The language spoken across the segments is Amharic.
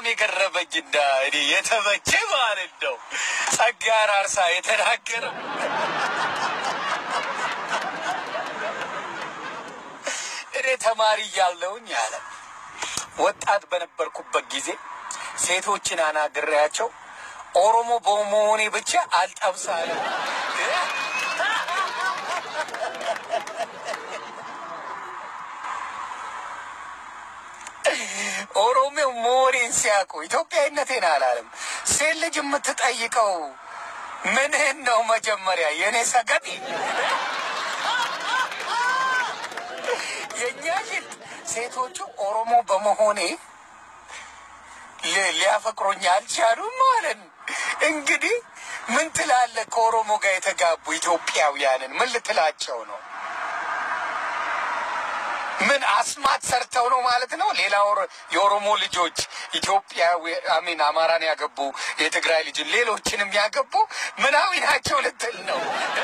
በጣም የገረመኝ እና እኔ የተመቼ ማለት ነው ጸጋ አራርሳ የተናገረው እኔ ተማሪ እያለሁኝ አለ ወጣት በነበርኩበት ጊዜ ሴቶችን አናግሬያቸው ኦሮሞ በመሆኔ ብቻ አልጠብሳለ ኦሮሞ መሆኔን ሲያውቁ ኢትዮጵያዊነቴን አላለም። ሴት ልጅ የምትጠይቀው ምንህን ነው መጀመሪያ የእኔ ሰገጤ የእኛ ሽት ሴቶቹ ኦሮሞ በመሆኔ ሊ- ሊያፈቅሩኝ አልቻሉም ማለት ነው። እንግዲህ ምን ትላለህ? ከኦሮሞ ጋር የተጋቡ ኢትዮጵያውያንን ምን ልትላቸው ነው? ምን አስማት ሰርተው ነው ማለት ነው? ሌላ ኦሮ- የኦሮሞ ልጆች ኢትዮጵያዊ አሚን አማራን ያገቡ የትግራይ ልጅን ሌሎችንም ያገቡ ምናዊ ናቸው ልትል ነው?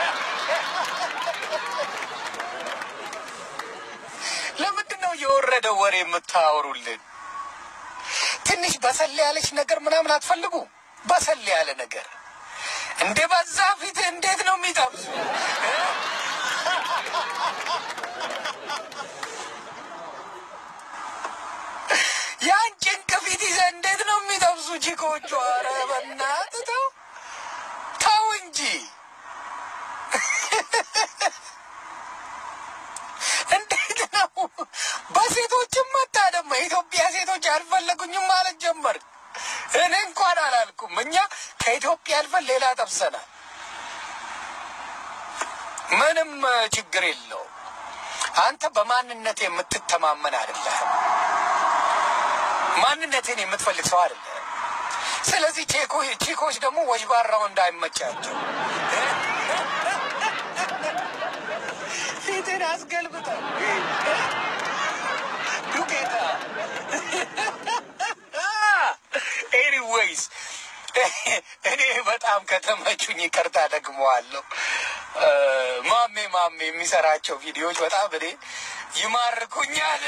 ለምንድን ነው የወረደ ወሬ የምታወሩልን? ትንሽ በሰል ያለች ነገር ምናምን አትፈልጉ? በሰል ያለ ነገር እንደ በዛ ፊት እንዴት ነው የሚጠብሱ? ያን ጭንቅ ፊት ይዘህ እንዴት ነው የሚጠብሱ ቺኮቹ? ኧረ በእናትህ ተው ተው እንጂ እንዴት ነው በሴቶችም መጣ ደግሞ የኢትዮጵያ ሴቶች አልፈለጉኝም ማለት ጀመር። እኔ እንኳን አላልኩም። እኛ ከኢትዮጵያ አልፈን ሌላ ጠብሰናል። ምንም እ, ችግር የለው። አንተ በማንነት የምትተማመን አይደለህም። ማንነትን የምትፈልግ ሰው አይደለህም። ስለዚህ ቼኮ- ቺኮች ደግሞ ወጅባራው እንዳይመቻቸው ፊትን አስገልብጠው ዱቄታ ኤኒዌይስ እኔ በጣም ከተመቹኝ ይቅርታ ደግመዋለሁ። እ፣ ማሜ ማሜ የሚሰራቸው ቪዲዮዎች በጣም እኔ ይማርኩኛል።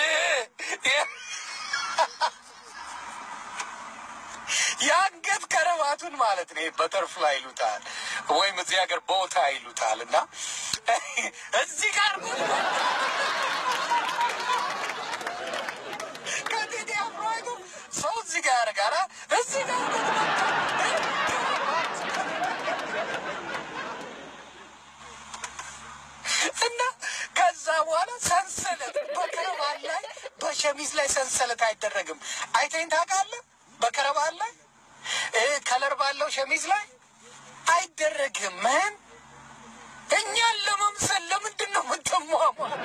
የአንገት ከረባቱን ማለት ነው በተርፍላይ ይሉታል ወይም እዚህ ሀገር ቦታ ይሉታል እና እዚህ ጋር ከቴዲ አፍሮ አይቶ ሰው እዚህ ጋር ያደርጋል አ? እዚህ ጋር እና ከዛ በኋላ ሰንሰለት በከረባን ላይ በሸሚዝ ላይ ሰንሰለት አይደረግም። አይተኝ ታውቃለህ? በከረባን ላይ እ ከለር ባለው ሸሚዝ ላይ አይደረግም። ምን እኛን ለመምሰል ለምንድን ነው የምትሟሟት?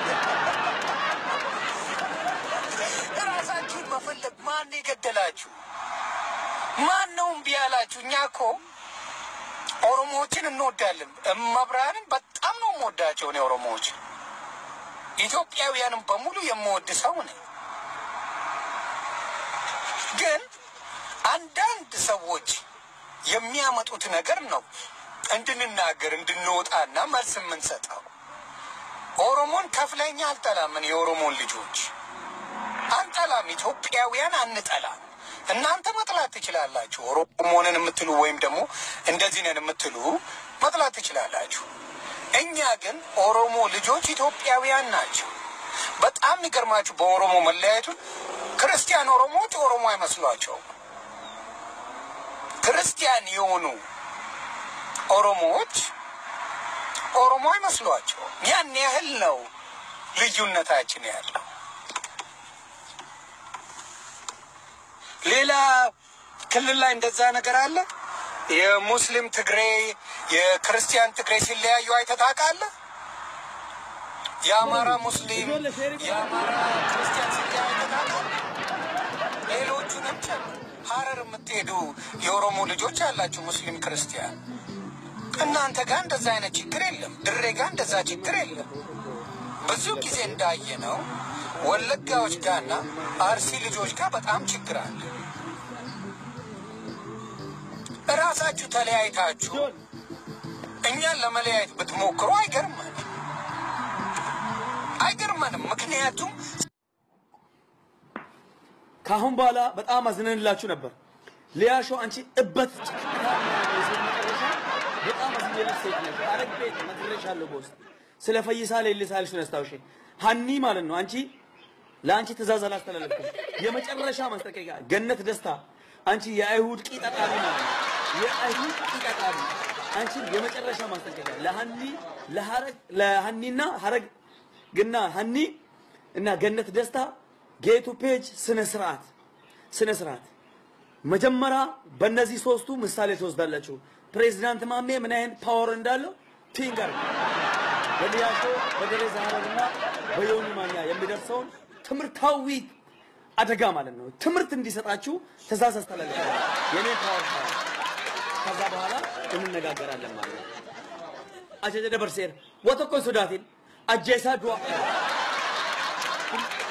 ራሳችሁን መፈለግ ማን የገደላችሁ? ማን ነው እምቢ ያላችሁ? እኛ እኮ ኦሮሞዎችን እንወዳለን። እመብርሃንን በጣም ነው የምወዳቸው እኔ ኦሮሞዎች፣ ኢትዮጵያውያንም በሙሉ የምወድ ሰው ነኝ። ግን አንዳንድ ሰዎች የሚያመጡት ነገር ነው እንድንናገር እንድንወጣና መልስ የምንሰጠው። ኦሮሞን ከፍለኛ አልጠላም። እኔ የኦሮሞን ልጆች አንጠላም። ኢትዮጵያውያን አንጠላም። እናንተ መጥላት ትችላላችሁ። ኦሮሞንን የምትሉ ወይም ደግሞ እንደዚህ ነን የምትሉ መጥላት ትችላላችሁ። እኛ ግን ኦሮሞ ልጆች ኢትዮጵያውያን ናቸው። በጣም የሚገርማችሁ በኦሮሞ መለያየቱን ክርስቲያን ኦሮሞዎች ኦሮሞ አይመስሏቸውም። ክርስቲያን የሆኑ ኦሮሞዎች ኦሮሞ አይመስሏቸውም። ያን ያህል ነው ልዩነታችን ያለው። ሌላ ክልል ላይ እንደዛ ነገር አለ። የሙስሊም ትግሬ፣ የክርስቲያን ትግሬ ሲለያዩ አይተህ ታውቃለህ? የአማራ ሙስሊም፣ የአማራ ክርስቲያን ሲለያዩ አይተህ ታውቃለህ? ሌሎቹንም ጨምር። ሀረር የምትሄዱ የኦሮሞ ልጆች አላችሁ፣ ሙስሊም ክርስቲያን። እናንተ ጋር እንደዛ አይነት ችግር የለም። ድሬ ጋር እንደዛ ችግር የለም። ብዙ ጊዜ እንዳየ ነው ወለጋዎች ጋርና አርሲ ልጆች ጋር በጣም ችግር አለ። እራሳችሁ ተለያይታችሁ እኛን ለመለያየት ብትሞክሩ አይገርመንም አይገርመንም። ምክንያቱም ከአሁን በኋላ በጣም አዝነንላችሁ ነበር። ሊያሾ አንቺ እበት ጭቅጭቅታ የሴት መጨረሻ በጣም አዝኜልሽ ሴት ነሽ። ሐረግ ቤት ነግሬሻለሁ በውስጥ ስለ ፈይሳ ሌሊሳ ያልሽውን አስታውሼ ሀኒ ማለት ነው። አንቺ ለአንቺ ትእዛዝ አላስተላለፍኩም። የመጨረሻ ማስጠንቀቂያ ገነት ደስታ አንቺ የአይሁድ ቂጠቃሚ ማለት ነው። የአይሁድ ቂጠቃሚ አንቺ የመጨረሻ ማስጠንቀቂያ ለሀኒ ለሐረግ ለሀኒና ሐረግ ግና ሀኒ እና ገነት ደስታ ጌቱ ፔጅ ስነ ስርዓት ስነ ስርዓት መጀመሪያ በእነዚህ ሶስቱ ምሳሌ ትወስዳላችሁ። ፕሬዚዳንት ማሜ ምን አይነት ፓወር እንዳለው ፊንገር በሊያሾ በደሬዛ ሀረርና በዮኒ ማኛ የሚደርሰውን ትምህርታዊ አደጋ ማለት ነው። ትምህርት እንዲሰጣችሁ ትእዛዝ አስተላልፋለሁ። የኔ ፓወር ፓወር ከዛ በኋላ እንነጋገራለን ማለት ነው። አጀጀ ደበርሴር ወተኮ ሱዳቲን አጀሳ ዱዋ